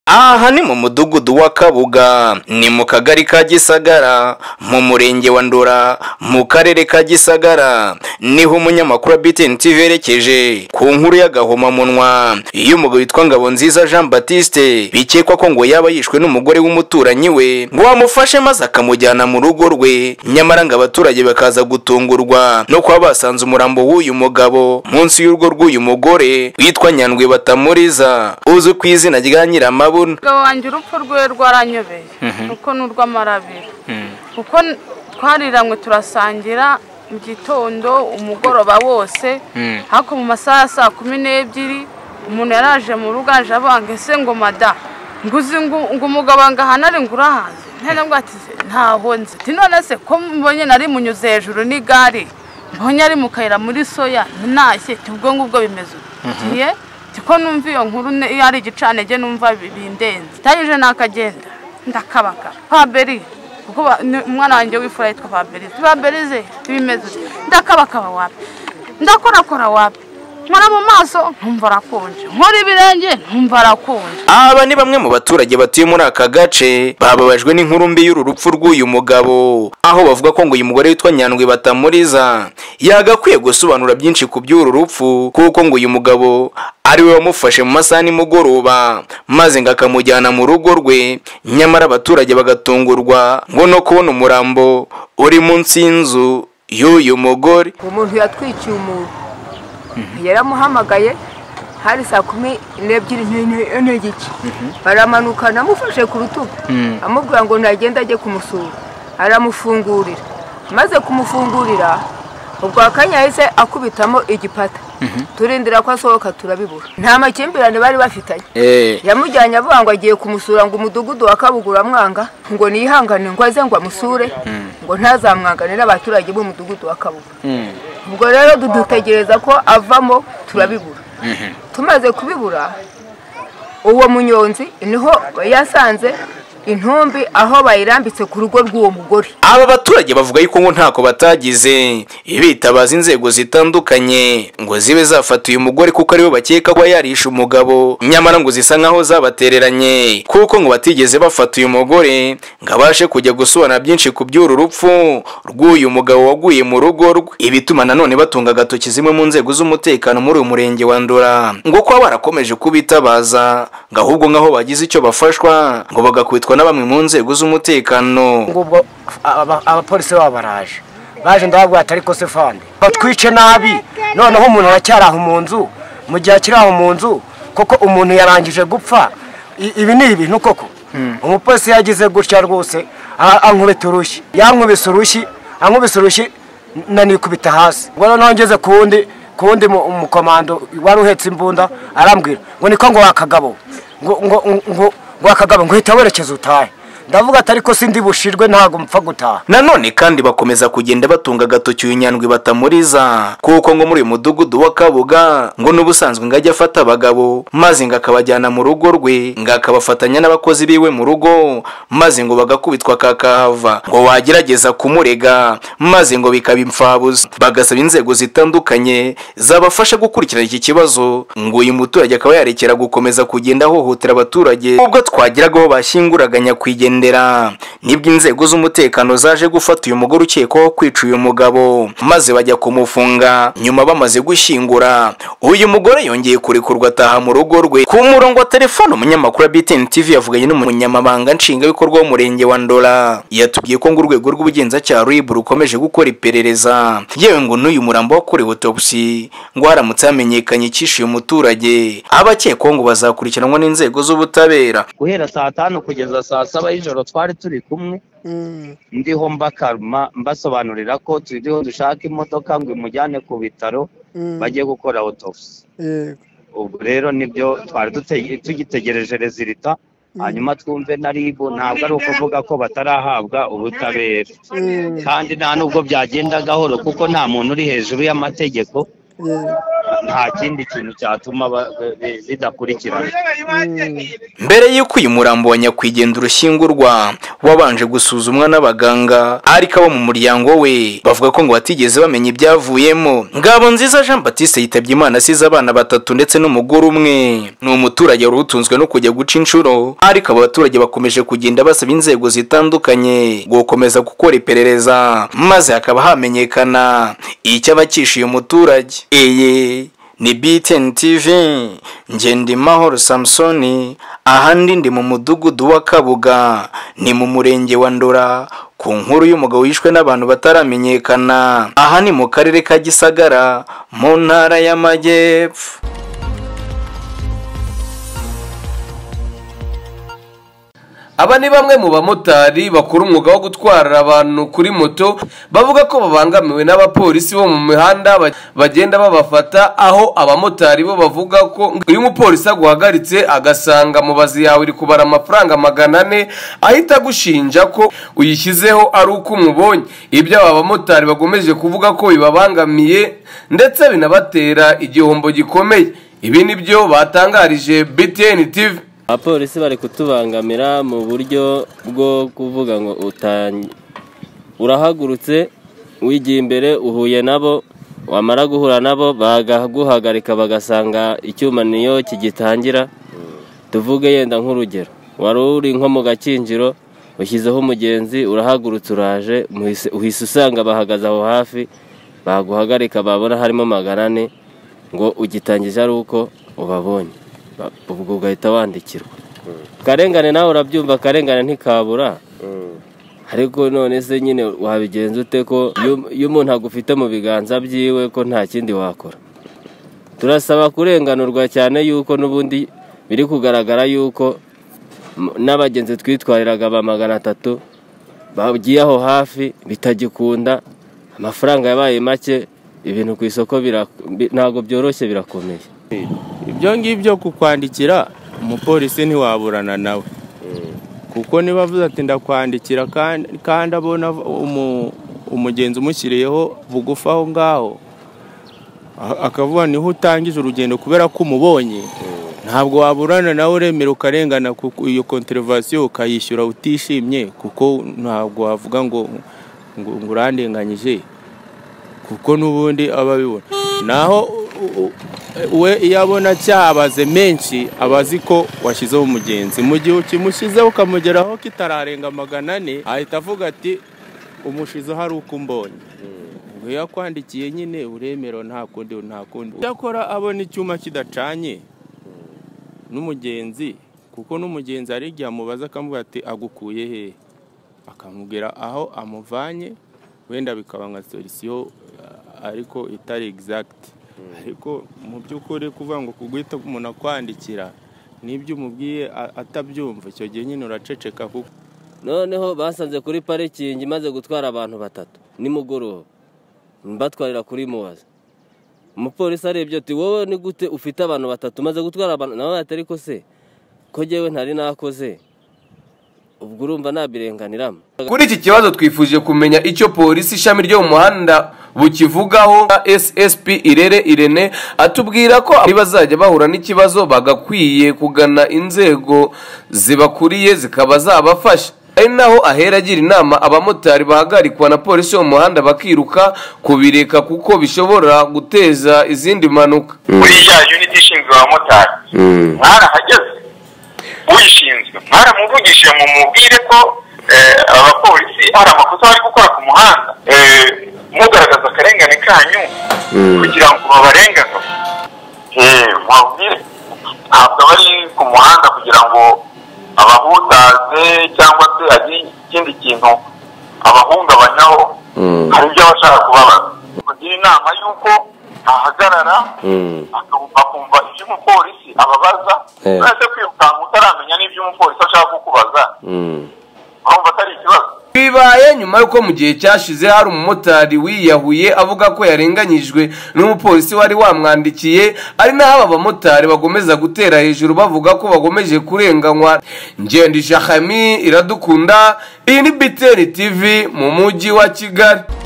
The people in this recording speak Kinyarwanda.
aha ni mu mudugudu wa kabuga ni mu kagari ka gisagara mu murenge wa ndora mu karere ka gisagara niho umunyamakuru wa btn tv yerekeje ku nkuru y'agahomamunwa iyo umugabo witwa ngabonziza jean batiste bikekwa ko ngo yaba yishwe n'umugore w'umuturanyi we ngo amufashe maze akamujyana mu rugo rwe nyamara ngo abaturage bakaza gutungurwa no kuba basanze umurambo w'uyu mugabo munsi y'urugo rw'uyu mugore witwa nyandwi batamuriza uzwi ku izina rya nyiramabuno umugabo wanjye urupfu rwe rwaranyobeye kuko ni urw'amarabiro kuko twariranywe turasangira mu gitondo umugoroba wose ariko mu masaha ya saa kumi n'ebyiri umuntu yaraje mu rugo aje abanga ese ngo mada nguzi ngo umugabo angahanare ngo urahaze ntabwo ati ntaho nzi ati none se ko mbonye nari munyuze hejuru n'igare mbonye ari mu kayira muri soya ntashye ubwo ngubwo bimeze ugiye ko numva iyo nkuru iyo ari igicanege numva bindenze itanyije nakagenda ndakabaka paberi kuko umwana wanjye w'ifura yitwa paberi paberi ze bimeze ndakabakaba wapi ndakorakora wapi nkora mu maso nkumva arakonje nkora ibirenge nkumva arakonje aba ni bamwe mu baturage batuye muri aka gace bababajwe n'inkuru mbi y'uru rupfu rw'uyu mugabo aho bavuga ko ngo uyu mugore witwa nyandwi batamuriza yagakwiye gusobanura byinshi ku by'uru rupfu kuko ngo uyu mugabo ari we wamufashe mu masaha nimugoroba maze ngo akamujyana mu rugo rwe nyamara abaturage bagatungurwa ngo no kubona umurambo uri munsi y'inzu y'uyu mugore umuntu yatwikiye umuntu yaramuhamagaye hari saa kumi n'ebyiri n'igice baramanuka namufashe ku rutugu amubwira ngo ntagende ajye kumusura aramufungurira maze kumufungurira ubwo akanya yahise akubitamo igipata turindira ko asohoka turabibura nta makimbirane bari bafitanye yamujyanye avuga ngo agiye kumusura ngo umudugudu wa kabugura mwanga ngo niyihangane ngo aze ngo amusure ngo ntazamwanganire abaturage b'umudugudu wa kabugura ubwo rero dutegereza ko avamo turabibura tumaze kubibura uwo munyonzi niho yasanze intumbi aho bayirambitse ku rugo rw'uwo mugore aba baturage bavuga yuko ngo ntako batagize bitabaza inzego zitandukanye ngo zibe zafata uyu mugore kuko ariwe bakeka ko yarishe umugabo nyamara ngo zisa nkaho zabatereranye kuko ngo batigeze bafata uyu mugore ngo abashe kujya gusobanura byinshi ku by'uru rupfu rw'uyu mugabo waguye mu rugo rwe ibituma nanone batunga agatoki zimwe mu nzego z'umutekano muri uyu murenge wa ndora ngo kuba barakomeje kubitabaza ngo ahubwo nk'aho bagize icyo bafashwa ngo bagakubitwa na bamwe mu nzego z'umutekano ubwo abapolisi baba baraje baje ndababwira ati ariko se fande batwice nabi noneho umuntu aracyari aho mu nzu mu gihe akiri aho mu nzu kuko umuntu yarangije gupfa ibi ni ibintu koko umupolisi yagize gutya rwose ankubita urushyi yankubise urushyi ankubise urushyi nanikubita hasi ngo noneho ngeze ku wundi ku wundi mukomando wari uhetse imbunda arambwira ngo niko ngo wakagabo ngo ngo ngo ngo akagabo ngo uhita werekeza utahe ndavuga atari ko sindi bushirwe ntabwo mpfa gutaha nanone kandi bakomeza kugenda batunga agatoki uyu nyandwi batamuriza kuko ngo muri uyu mudugudu wa kabuga ngo n'ubusanzwe ngo ajya afata abagabo maze ngo akabajyana mu rugo rwe ngo akabafatanya n'abakozi biwe mu rugo maze ngo bagakubitwa kakahava ngo wagerageza kumurega maze ngo bikaba imfabuza bagasaba inzego zitandukanye zabafasha gukurikirana iki kibazo ngo uyu muturage akaba yarekera gukomeza kugenda ahohotera abaturage ubwo twagiragaho bashyinguraga nyakwigendera nibwo inzego z'umutekano zaje gufata uyu mugore ukekwaho kwica uyu mugabo maze bajya kumufunga nyuma bamaze gushyingura uyu mugore yongeye kurekurwa ataha mu rugo rwe ku murongo wa telefone umunyamakuru wa btn tv yavuganye n'umunyamabanga nshingwabikorwa w'umurenge wa ndora yatubwiye ko ngo urwego rw'ubugenzacyaha rib rukomeje gukora iperereza yewe ngo n'uyu murambo wakorewe autopsy ngo haramutse hamenyekanye icyishe uyu muturage abakekwaho ngo bazakurikiranwa n'inzego z'ubutabera guhera saa tanu kugeza saa saba ijoro twari turi kumwe ndiho mbakaruma mbasobanurira ko turiho dushaka imodoka ngo imujyane ku bitaro bajye gukora autopsy ubwo rero nibyo twari tugitegereje rezilita hanyuma twumve na ribu ntabwo ari ukuvuga ko batarahabwa ubutabera kandi nta nubwo byagenda gahoro kuko nta muntu uri hejuru y'amategeko nta kindi kintu cyatuma ba- be- be- zidakurikirana mbere y'uko uyu murambo wa nyakwigendera urushyingurwa wabanje gusuzumwa n'abaganga ariko abo mu muryango we bavuga ko ngo batigeze bamenya ibyavuyemo ngabo nziza jean batiste yitabye imana asize abana batatu ndetse n'umugore umwe ni umuturage wari utunzwe no kujya guca inshuro ariko aba baturage bakomeje kugenda basaba inzego zitandukanye gukomeza gukora iperereza maze hakaba hamenyekana icyaba cyishyuye umuturage iyi ni BTN TV nge ndi mahoro samusoni ahandi ndi mu mudugudu wa kabuga ni mu murenge wa ndora ku nkuru y'umugabo wishwe n'abantu bataramenyekana aha ni mu karere ka gisagara mu ntara y'amajyepfo aba ni bamwe mu bamotari bakora umwuga wo gutwara abantu kuri moto bavuga ko babangamiwe n'abapolisi bo mu mihanda ba- bagenda babafata aho abamotari bo bavuga ko iyo umupolisi aguhagaritse agasanga mubazi yawe iri kubara amafaranga magana ane ahita agushinja ko uyishyizeho ari uko umubonye ibyo aba bamotari bakomeje kuvuga ko bibabangamiye ndetse binabatera igihombo gikomeye ibi ni byo batangarije BTN TV abapolisi bari kutubangamira mu buryo bwo kuvuga ngo utange urahagurutse wigiye imbere uhuye nabo wamara guhura nabo bagaguhagarika bagasanga icyuma niyo kigitangira tuvuge yenda nk'urugero wari uri nko mu gakinjiro ushyizeho umugenzi urahagurutse uraje muhise- uhise usanga bahagaze aho hafi baguhagarika babona harimo magana ane ngo ugitangije ari uko ubabonye Ba- ubwo ugahita wandikirwa akarengane nawe urabyumva akarengane ntikabura ariko none se nyine wabigenza ute ko iyo- iyo umuntu agufite mu biganza byiwe ko nta kindi wakora turasaba kurenganurwa cyane yuko n'ubundi biri kugaragara yuko m- n'abagenzi twitwariraga ba magana atatu bagiye aho hafi bitagikunda amafaranga yabaye make ibintu ku isoko bira- bi- ntabwo byoroshye birakomeye ibyo ngibyo kukwandikira umupolisi ntiwaburana nawe kuko niba avuze ati ndakwandikira kandi kandi abona umu- umugenzi umushyiriyeho bugufi aho ngaho a- akavuga niho utangije urugendo kubera ko umubonye ntabwo waburana nawe uremera ukarengana kuko iyo konterevasiyo ukayishyura utishimye kuko ntabwo wavuga ngo ngo ngo urandenganyije kuko n'ubundi aba abibona naho u- u- we iyo abona cyabaze menshi aba azi ko washyizeho umugenzi mu gihe ukimushyizeho ukamugeraho kitararenga magana ane ahita avuga ati umushizeho ari uko umbonye ngo iyo akwandikiye nyine uremera nta kundi nta kundi cyakora abona icyuma kidacanye n'umugenzi kuko n'umugenzi hari igihe amubaza akamubwira ati agukuye hehe akamubwira aho amuvanye wenda bikaba nka solisiyo ariko itari egizagiti ariko mu by'ukuri kuvuga ngo kuguhita umuntu akwandikira n'ibyo umubwiye a- atabyumva icyo gihe nyine uraceceka kuko noneho basanze kuri parikingi imaze gutwara abantu batatu nimugoroba mbatwarira kuri mubaza umupolisi arebye ati wowe ni gute ufite abantu batatu umaze gutwara abantu nawe atari ko se ko jyewe ntari nakoze ubwo urumva nabirenganiramo Kuri iki kibazo twifuje kumenya icyo polisi ishami ryo mu muhanda bukivugaho SSP Irere Irene atubwira ko bazajya bahura n'ikibazo bagakwiye kugana inzego zibakuriye zikaba zabafasha ari naho ahera agira inama abamotari bahagarikwa na polisi yo mu muhanda bakiruka kubireka kuko bishobora guteza izindi mpanuka muri ya unit ishinzwe abamotari mwarahageze uyishinzwe mwaramuvugishije mu mubwire ko eh, abapolisi hari amakosa bari gukora ku muhanda Eh, mugaragaza akarengane kanyu kugira ngo babarengane Eh, mubabwire ntabwo bari ku muhanda kugira ngo abahutaze cyangwa se agire ikindi kintu abahungabanyaho hari ibyo aba ashaka kubabaza kugira inama y'uko ahagarara akumva akumva ibyo umupolisi ababaza uretse kwirukanka utaramenya n'ibyo umupolisi ashaka kukubaza urumva atari ikibazo bibaye nyuma y'uko mu gihe cyashize hari umumotari wiyahuye avuga ko yarenganyijwe n'umupolisi wari wamwandikiye ari naho aba bamotari bakomeza gutera hejuru bavuga ko bakomeje kurenganywa ngendisha hami iradukunda iyi ni biteri tv mu mujyi wa kigali